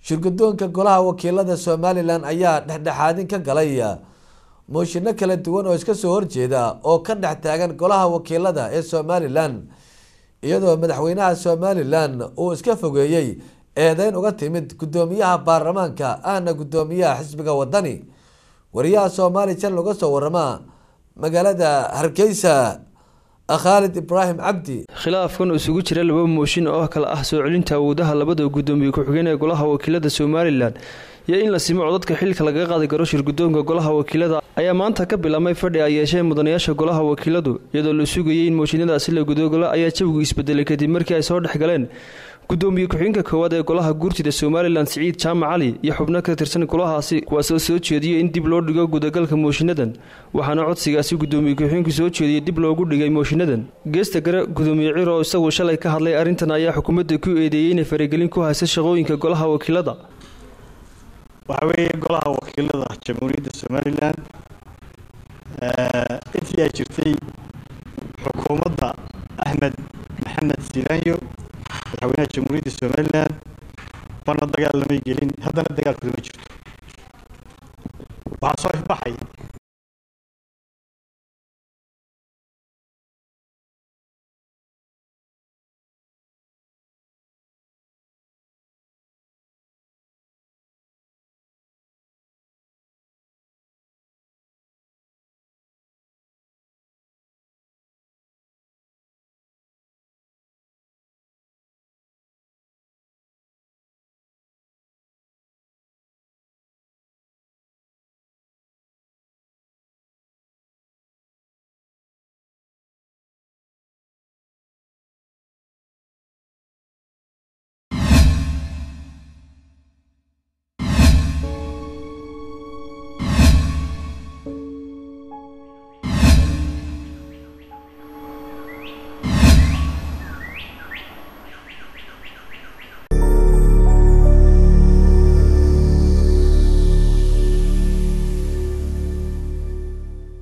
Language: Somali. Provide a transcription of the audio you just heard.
shirgudoonka golaha wakiilada somalilan ayaa dhexdhexaadin ka galay mooshinno kala duwan oo iska soo horjeeda oo ka dhex taagan golaha wakiilada ee somalilan iyadoo madaxweynaha somalilan uu iska fogeeyey eedeyn uga timid gudoomiyaha baarlamaanka ahna gudoomiyaha xisbiga wadani wariyaha soomaali jan uga soo warama magaalada hargeysa khaalid ibraahim cabdi khilaafkan isugu jira laba mooshin oo kale ah soo celinta awoodaha labada gudoomiye ku-xigeen ee golaha wakiilada somalilan iyo in la simo codadka xilka lagaga qaadi karo shirgudoonka golaha wakiilada ayaa maanta ka bilaabmay fadhi ay yeesheen mudanayaasha golaha wakiiladu iyadoo la sugayay in mooshinadaasi la gudogalo ayaa jawigu isbedelay kadib markii ay soo dhex galeen gudoomiye ku-xigeenka koowaad ee golaha guurtida somalilan siciid jaamac cali iyo xubno ka tirsan golahaasi kuwaasoo soo jeediyay in dib loo dhigo gudagalka mooshinadan waxaana codsigaasi gudoomiye ku-xigeenku soo jeediyey dib loogu dhigay mooshinadan geesta gare gudoomiye ciro oo isagu shalay ka hadlay arrintan ayaa xukuumadda ku eedeeyey inay faragelin ku haysa shaqooyinka golaha wakiilada waxaa weeye golaha wakiilada jamhuuriyadda somalilan intii ay jirtay xukuumadda axmed maxamed silaanyo madaxweynaha jamhuuriyadda somalilan bana dagaal lamay gelin haddana dagaalkooda ma jirto waxaa soo ifbaxay